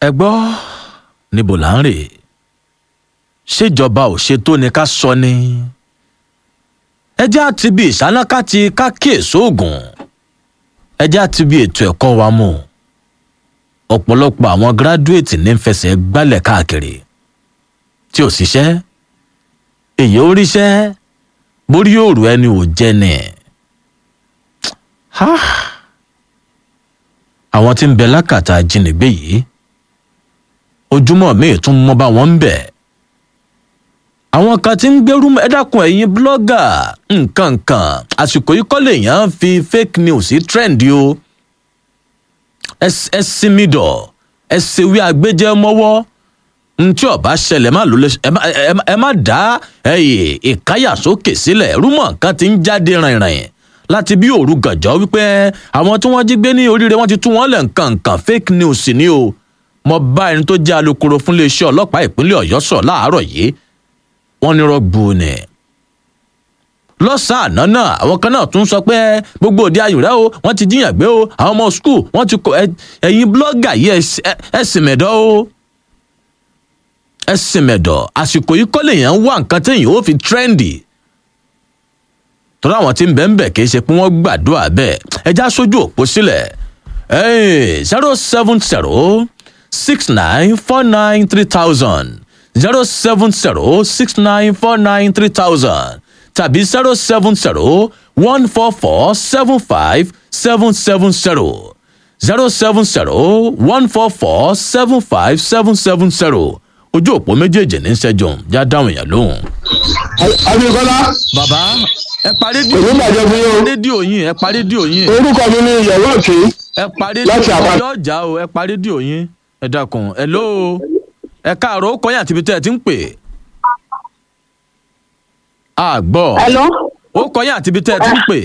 ẹ gbọ́ níbo là ń rè ṣèjọba ò ṣe tó ni ká sọ ni ẹ jẹ́ àti bí ìsánáká ti ká kíyèsí oògùn ẹ jẹ́ àti bí ètò ẹ̀kọ́ wa mú ọ̀pọ̀lọpọ̀ àwọn gíráduwétì ní ń fẹsẹ̀ gbálẹ̀ káàkiri tí ò ṣiṣẹ́ èyí ó ríṣẹ́ borí òrù ẹni ò jẹ́ ni àwọn tí ń bẹ lákàtà ajínigbé yìí ojúmọ́ míì tún mọ́ bá wọn ń bẹ̀ àwọn kan tí ń gbérú ẹ dákun ẹ̀yin búlọ́gà nǹkan nǹkan àsìkò yìí kọ́ lèèyàn fi fake news sí trend o ẹ sinmi dọ̀ ẹ ṣèwé àgbéjẹ́ mọ́wọ́ ntí ọba ṣẹlẹ̀ má ló lè ẹ má dá ìkáyàsókè sílẹ̀ rúmọ̀ nǹkan ti ń jáde rìnrìn láti bí òru gànjọ́ wípé àwọn tí wọ́n jí gbé ní oríire wọ́n ti tú wọ́n lẹ̀ nǹkan nǹkan fake news ni o mo bá ẹni tó jẹ́ alukoro fún iléeṣẹ́ ọlọ́pàá ìpínlẹ̀ ọ̀yọ́ sọ̀ láàárọ̀ yìí wọ́n ní rọ́gbù ni. lọ́sàn-án àná náà àwọn kan náà tún sọ pé gbogbo òde ayùrẹ́ o wọ́n ti jíyàn gbé o àwọn ọmọ skul wọ́n ti kọ ẹ̀yin blọ́gà yìí ẹ sì mẹ̀dọ́ o ẹ sì mẹ̀dọ̀ àsìkò yìí kọ́ lèèyàn ń wá nǹkan téèyàn ó fi trendy tọ́lá àwọn tí ń bẹ̀ ń bẹ̀ kì í ṣe pé wọ́n gbàdúrà bẹ́ẹ̀ ẹja sójú òpó sílẹ̀ zero seven zero six nine four nine three thousand zero seven zero six nine four nine three thousand tàbí zero seven zero one four four seven five seven seven zero zero seven zero one four four seven five seven seven zero ojú òpó méjèèjì ní sẹ́jọ̀n já dáhùn èèyàn lóhùn. Abíkọ́lá. bàbá ẹ pa rédíò Èmi bàjẹ́ fún yín o. rédíò yín ẹ pa rédíò yín Orúkọ mi ni Ìyẹ̀wò Òkè. ẹ pa Láti rédíò àpá- ọjọ́ ọjà o ẹ pa rédíò yín ẹ dákun ẹ ló o ẹ káàárọ̀ ó kọyìn àti ibi tẹ́ ẹ ti ń pè. a gbọ́ Hello? ó kọyìn àti ibi tẹ́ ẹ ti ń pè.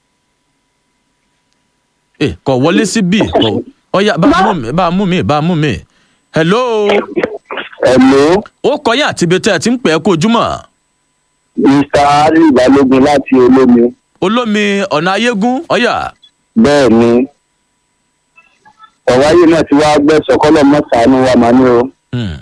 ẹ kọ wọlé sí bí kọ ọyà bá a mú mi bá a mú mi bá a mú mi. hello Hello, ó kọyìn àti ibi tẹ́ ẹ ti ń pè ẹ kó ojúmọ́ Mr. Ali Balógun láti Olómi. olómi ọ̀nà ayégún ọ̀yà Bẹ́ẹ̀ ni. Ọ̀wáyé náà ti wá gbẹ̀sọ̀ kọ́lọ̀ mọ́sàánú wa máa ní o. Hmm.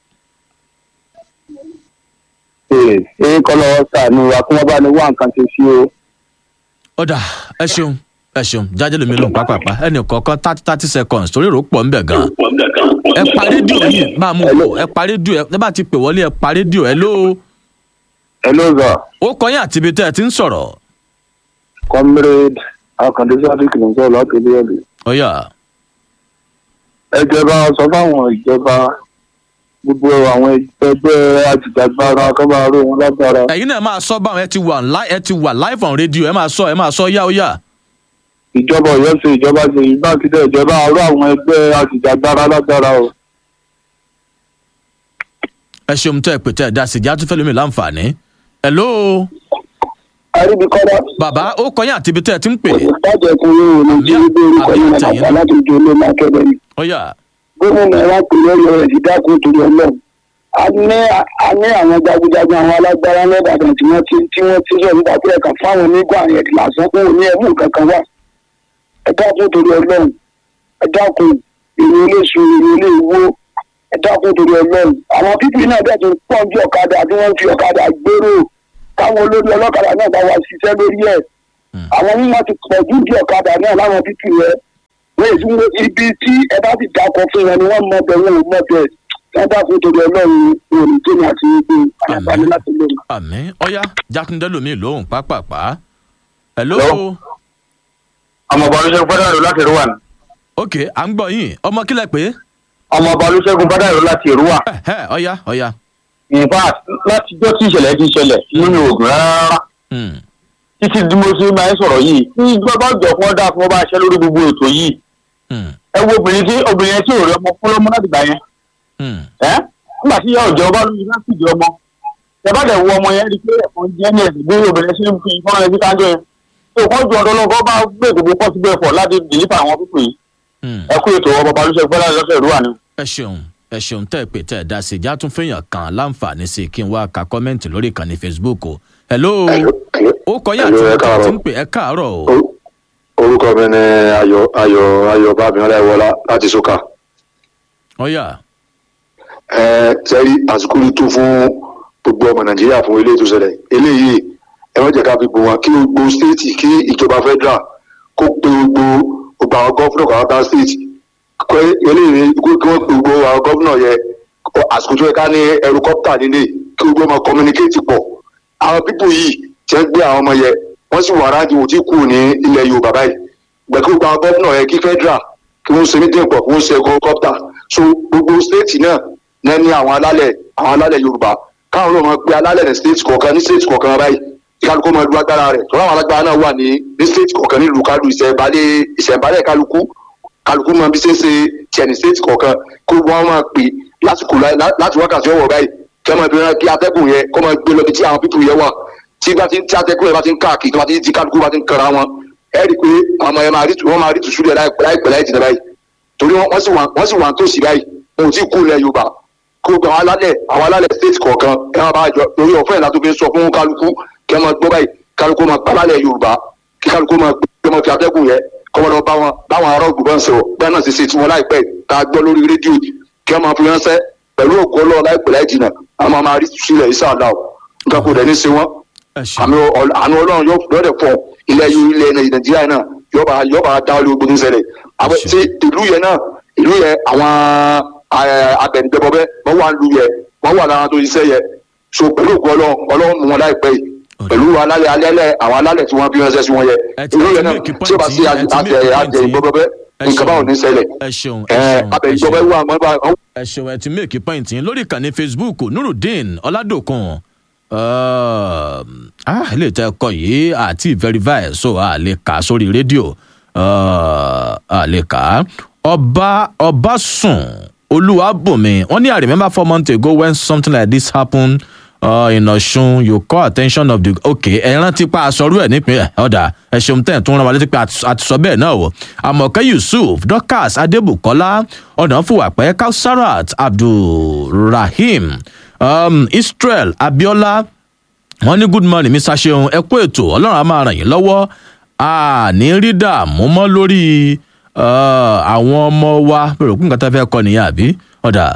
Ee, Ṣé kọ́lọ̀ wọ́n sàánú wa kí wọ́n bá ní wá nǹkan ṣe sí o? ọ̀dà ẹ ṣeun ẹ ṣeun jájẹ́ lómi lóhùn pápápá ẹnì kọ̀ọ̀kan thirty thirty seconds torí èrò pọ̀ ńbẹ̀ gan. ẹ pa rédíò yìí máa mú un ẹ pa rédíò ẹ ẹ bá ti pè wọlé ẹ pa rédíò ẹ ló Hello sir, ó kọyìn àti ibi tẹ́ ẹ ti ń sọ̀rọ̀ comrade Akande Sadiq ló ń sọ̀rọ̀ láti ilé ẹ̀lú. ọ̀yà Ẹ jẹ́ bá wa sọ fáwọn ìjọba gbogbo àwọn ẹgbẹ́ àjìjàgbara kọ́ máa ró wọn lágbára. ẹ̀yin náà máa sọ báwọn ẹ ti wà live ẹ ti wà live on rédíò ẹ máa sọ ẹ máa sọ yá ó yá ìjọba Ọ̀yọ́ ṣe ìjọba ṣe ìbákidẹ ìjọba arú àwọn ẹgbẹ́ àjìjàgbara lágbára o. ẹ ṣeun tẹ́ ẹ pè tẹ́ ẹ dá sí ìjà tó fẹ́ lómi láǹfààní ẹ ló àríbíkọ́lá bàbá ó kọyìn àti ibi tẹ́ ẹ ti ń pè ìtajà ẹkùn yóò ní tí ó gbé orúkọ Àbí yìí àtẹ̀yìn nàbà náà. láti ojú olóòmù akẹ́bẹ̀ ni. ọ̀yà gómìnà wa pè lórí rẹ̀ sí dákun torí ọlọ́run. a ní a ní àwọn jagunjagun àwọn alágbára lẹ́bàdàn tí wọ́n ti tí wọ́n ti sọ nípa pé ẹ̀ka fáwọn onígbà yẹn lásán fún òní ẹ̀mú kankan wà. ẹ dákun torí ọlọ́run ẹ dákun èrè iléeṣu èrè ilé ìwó ẹ dákun torí ọlọ́run. àwọn pípì náà bẹ̀ tó pọ̀ ju ọ̀kadà tí wọ́n fi ọ̀kadà gbèrò káwọn olórí ọlọ́kadà náà bá wa ṣiṣẹ́ lórí ẹ̀ àwọn mímọ ti pọ̀ jù bí ọ̀kadà náà láwọn títì rẹ̀ wọ́n èsì ń wo ibi tí ẹ bá ti dákọ̀ fún wọn ni wọ́n mọ bẹ̀ wọn ò mọ bẹ̀ wọ́n dákun torí ọlọ́run òní tó ní àti ibi àyàbálẹ̀ láti lè mọ̀. àmì ọ̀yà jákúndé lómi lóhùn pápápá ẹ ló Hello? ọmọ ọba olùṣègùn fọdàrú láti èrúwà ni. ok à ń gbọ́ yín ọmọ kílẹ̀ pé ọmọ ọba olùṣègùn fọdàrú láti èrúwà. ẹ ọ̀yà ọ̀yà in fact látijọ́ tí ìṣẹ̀lẹ̀ ti ṣẹlẹ̀ nínú oògùn rárá Hmm. títí tí mo ṣe máa ń sọ̀rọ̀ yìí ní gbọ́dọ̀ jọ fún ọ́dà fún ọba aṣẹ́ lórí gbogbo ètò yìí Hmm. ẹ wo obìnrin tí obìnrin yẹn tí ò rí ọmọ fún lọ́mọ láti gbà yẹn Hmm. ẹ́ nígbà tí ìyá ọ̀jọ̀ bá lóyún láti ìdí ọmọ ẹ bá dẹ̀ wo ọmọ yẹn rí i pé ẹ̀fọn jẹ́ ní ẹ̀sìn bí obìnrin ṣe ń fi fọ́nrán ẹbí kájọ yẹn tó kọ́ ju ọ̀dọ́ lọ́kọ́ bá gbé gbogbo pọ́sibú ẹ̀fọ́ láti dìlípà àwọn pípò yìí Hmm. ẹ kú ètò ọmọ balùwẹ̀ fẹ́lá lọ́sẹ̀ ìrúwà ni. ẹ ṣeun ẹ ṣeun tẹ́ ẹ pè tẹ́ ẹ dá sí i já tún fẹ́yàn kan láǹfààní sí i kí n wá ka kọ́mẹ́ǹtì lórí ìkànnì facebook o hello ó kọyà àti Hello, ẹ ìgbà káàárọ̀. tí ń pè ẹ káàárọ̀ o Or- orúkọ mi ni ayọ̀ ayọ̀ ayọ̀ bábíọ́lá ẹwọlá láti sókà ọ̀yà ẹ sẹ́rí àsìkò ló tó fún gbogbo ọmọ nàìjíríà fún eléyìí tó ṣẹlẹ̀ eléyìí ẹ má jẹ́ ká fi bò wọn kí gbogbo stéètì kí ìjọba federal kó pe gbogbo gbogbo àwọn gọ́fúnà kan ká stéètì kọ́ eléyìí kí wọ́n pe gbogbo àwọn gọ́fúnà yẹ àsìkò tó yẹ ká ní ẹrukọ́pítà nílé kí gbogbo ọmọ communicate pọ̀ àwọn pípò yìí tí wọ́n gbé àwọn ọmọ yẹ wọ́n sì wà ráńdì wò tí kù ní ilẹ̀ yorùbá báyìí gbẹ̀kí gbogbo àwọn gọ́fúnà yẹ kí federal kí wọ́n ṣe meeting pọ̀ kí wọ́n ṣe ẹrukọ́pítà so gbogbo stéètì náà náà ní àwọn alálẹ̀ àwọn alálẹ̀ yorùbá káwọn ló máa pe alálẹ̀ ní state kọ̀ọ̀kan ní state kọ̀ọ̀kan báyìí kí kálukú máa lu agbára rẹ̀ tọ́lá àwọn alágbára náà wà ní ní state kọ̀ọ̀kan nílùú kálù ìṣẹ̀ǹbálẹ̀ ìṣẹ̀ǹbálẹ̀ kálukú kálukú máa bí ṣeéṣe tiẹ̀ ní state kọ̀ọ̀kan kó wọ́n máa pè lásìkò láti wákàtí ọwọ́ báyìí kí wọ́n máa bí wọn kí atẹ́gùn yẹn kó máa gbé lọ bí tí àwọn pípù yẹn wà tí bá ti tí atẹ́gùn yẹn bá ti ń káàkiri tó bá ti ti kálukú bá ti ń kara wọn ẹ rí i pé àwọn yẹn máa rí wọ́n máa rí tùsú rẹ̀ láìpẹ́ láì jìnnà báyìí torí wọ́n sì wà ń tòsí báyìí wọn ò tí ì kú ilẹ̀ yorùbá kó gba àwọn alálẹ̀ àwọn alálẹ̀ state kọ̀ọ̀kan ẹ máa bá a jọ torí ọ̀fẹ́ ìlà tó fi sọ fún kálukú kí ẹ máa gbọ́ báyìí kálukú máa gbálálẹ̀ yorùbá kí kálukú máa gbé ọmọ fi atẹ́gùn yẹ kọ́ wọn lọ bá wọn báwọn ará ògùn bá ń sọ̀rọ̀ bẹ́ẹ̀ náà sì ṣe tiwọn láìpẹ́ tá a gbọ́ lórí rédíò kí wọ́n máa fi ránṣẹ́ pẹ̀lú ògùn ọlọ́ọ̀ láìpẹ́ láì jìnnà àwọn máa rí sílẹ̀ ìsàlá o nǹkan kò dẹ̀ ní ṣe wọ́n àánú ọlọ́run yóò dẹ̀ fọ ilẹ̀ ilẹ̀ nàìjíríà náà yọba yọba dá olú ogun ṣẹlẹ̀ àwọn tí ìlú yẹn náà ìlú yẹn àwọn abẹnugbẹbọbẹ wọn wà lu yẹ wọn wà lára tó iṣẹ́ yẹ so pẹ̀lú ògùn ọlọ́run ọlọ́run mú wọn láìpẹ́ yìí pẹ̀lú alálẹ̀ alẹ́lẹ̀ àwọn alálẹ̀ tí wọ́n fi ránṣẹ́ sí wọn yẹ ìlú yẹn náà tí ó bá sí àjẹ àjẹ ìgbọbọbẹ nǹkan báwọn ní ṣẹlẹ̀ ẹ ṣeun ẹ abẹnugbọbẹ wà wọn ẹ ṣeun ẹ ti méèkì pọ́ìntì lórí ìkànnì facebook nurudeen ọládòkun ah ilé ìtẹ́ ẹ̀kọ́ yìí àti verify so a lè kà á sórí rédíò a lè kà á ọba ọba sùn olúwàbùnmi wọn ní i remember four months ago when something like this happened uh, in ọ̀ṣun you call attention of the okay ẹ rántí pa àsọrú ẹ nípìnlẹ̀ ọ̀dà ẹ ṣeun tẹ̀ tún rán wa létí pé àti sọ bẹ́ẹ̀ náà o àmọ̀kẹ́ yusuf dorcas adébùkọ́lá ọ̀nàfùwàpẹ́ kausarat abdulrahim um, israel abiola wọn ní good morning mr seun ẹ kú ètò ọlọ́run á máa ràn yín lọ́wọ́ a ní rí dààmú mọ́ lórí àwọn ọmọ wa bẹ̀rẹ̀ kún nǹkan tá a fẹ́ kọ́ nìyẹn àbí ọ̀dà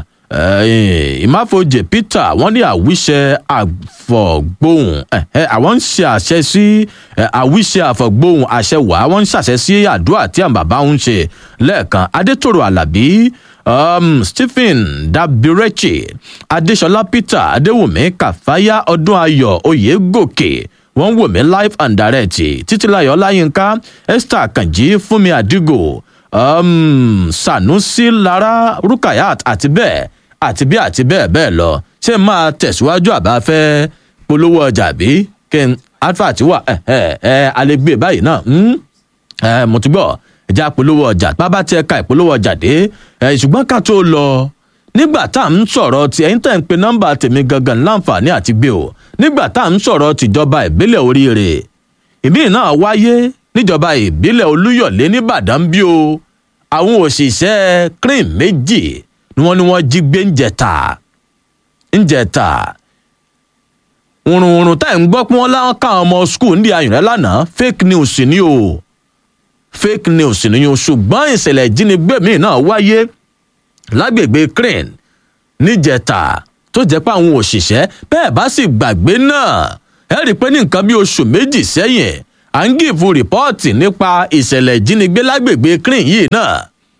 ìmáfojì peter wọ́n ní àwíṣẹ àfọ̀gbóhùn àwọn ń ṣe àṣẹ sí àwíṣẹ àfọ̀gbóhùn àṣẹ wàá wọ́n ń ṣàṣẹ sí àdúrà tí àwọn bàbá ń ṣe lẹ́ẹ̀kan adétòrò alábí um, stephen dabirechi adesola peter adéwùmí kàfáyà ọdún ayọ oyègòkè wọn wò mí live and direct títílayọ ọláyínká esther kànjí fúnmi àdìgò um, sanusi lara rukayat àti bẹẹ àti bí àti bẹẹ bẹẹ lọ ṣé máa tẹsíwájú àbáfẹ polówó ọjà bí kí n advert wà ẹ ẹ ẹ alẹgbẹ báyìí náà ẹ mo ti gbọ ẹja polówó ọjà bábá tí ẹ ka ìpolówó ọjà dé ẹ ṣùgbọ́n ká tó lọ nígbà tá à ń sọ̀rọ̀ tí ẹ̀yin tẹ̀ ń pe nọ́mbà tèmi gangan láǹfààní àti gbé o nígbà tá à ń sọ̀rọ̀ tìjọba ìbílẹ̀ oríire ìmí náà wáyé níjọba ìbílẹ̀ olúyọ̀lé nìbàdàn bí o àwọn òṣìṣẹ́ cream méjì ni wọ́n ní wọ́n jí gbé ń jẹta ń jẹta wùrùwùrù tá ẹ̀ ń gbọ́ pé wọ́n láwọn káwọn ọmọ skul ń di ayùnrẹ́ lánàá fake news ni o fake news nìyẹn ṣùgbọ́n ìṣẹ̀lẹ̀ ìjínigbé míì náà wáyé lágbègbè crane níjẹta tó jẹ́ pé àwọn òṣìṣẹ́ bẹ́ẹ̀ bá sì gbàgbé náà ẹ rí i pé ní nǹkan bí oṣù méjì sẹ́yìn à ń gìfù rìpọ́ọ̀tì nípa ìṣẹ̀lẹ̀ ìjínigbé lágbègbè crane yìí náà.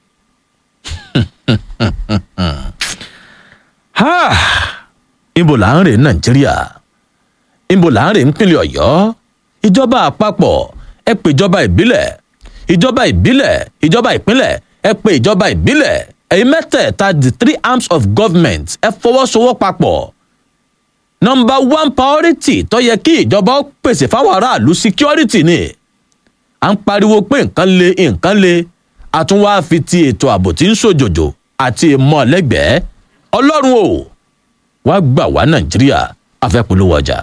ibo là ń rè nàìjíríà ibo là ń rè nípínlẹ̀ ọ̀yọ́ ìjọba àpapọ̀ ẹ pè ìjọba ìbílẹ̀ ìjọba ìbílẹ̀ ìjọba ìpínlẹ̀ ẹ pé ìjọba ìbílẹ̀ ẹ̀yin mẹ́tẹ̀ẹ̀ta the three arms of government ẹ fọwọ́sowọ́papọ̀ nọmba one priority tó yẹ kí ìjọba ó pèsè fáwọn aráàlú security ni à ń pariwo pé nǹkan le nǹkan le àtúnwá fi ti ètò ààbò tí ń ṣòjòjò àti ìmọ̀lẹ́gbẹ̀ẹ́ ọlọ́run o wá gbà wá nàìjíríà afẹ́polówó ọjà.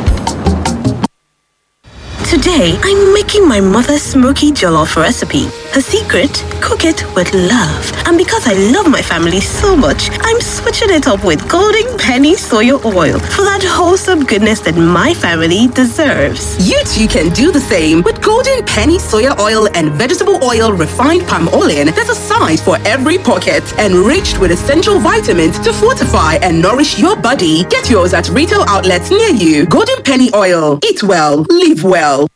Today, I'm making my mother's smoky jollof recipe. A secret? Cook it with love. And because I love my family so much, I'm switching it up with Golden Penny Soya Oil for that wholesome goodness that my family deserves. You too can do the same with Golden Penny Soya Oil and Vegetable Oil Refined Palm Oil. There's a size for every pocket, enriched with essential vitamins to fortify and nourish your body. Get yours at retail outlets near you. Golden Penny Oil. Eat well, live well.